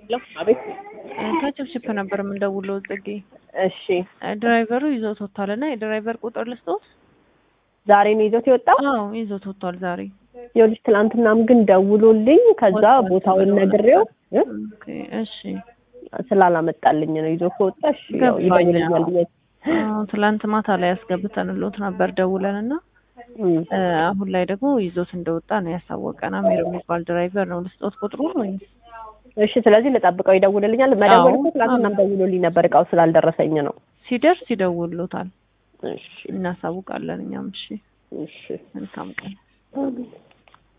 አቤት ከችፕችፕ ነበር የምንደውለው ጽጌ። እሺ ድራይቨሩ ይዞት ወጥቷል እና የድራይቨር ቁጥር ልስጦት? ዛሬ ነው ይዞት የወጣው አዎ ይዞት ወጥቷል ዛሬ። ይኸውልሽ ትናንትናም ግን ደውሎልኝ ከዛ ወጥቷል ቦታውን ተብሎ ነግሬው እ? ኦኬ፣ እሺ ስላላመጣልኝ ነው ይዞ ከወጣ እሺ ያው ገባኝ። ይደውልኛል ብዬ አዎ፣ ትላንት ማታ ላይ ያስገብተንሎት ነበር ደውለን እና እም። እ፣ አሁን ላይ ደግሞ ይዞት እንደወጣ ነው ያሳወቀን። አሜር የሚባል ድራይቨር ነው። ልስጦት ቁጥሩን ወይ? እሺ ስለዚህ ልጠብቀው ይደውልልኛል መደወል እኮ አዎ። ትናንትናም ደውሎልኝ ነበር እቃው ስላልደረሰኝ ነው ሲደርስ ይደውሉታል፣ እሺ እናሳውቃለን እኛም። እሺ እሺ መልካም ቀን።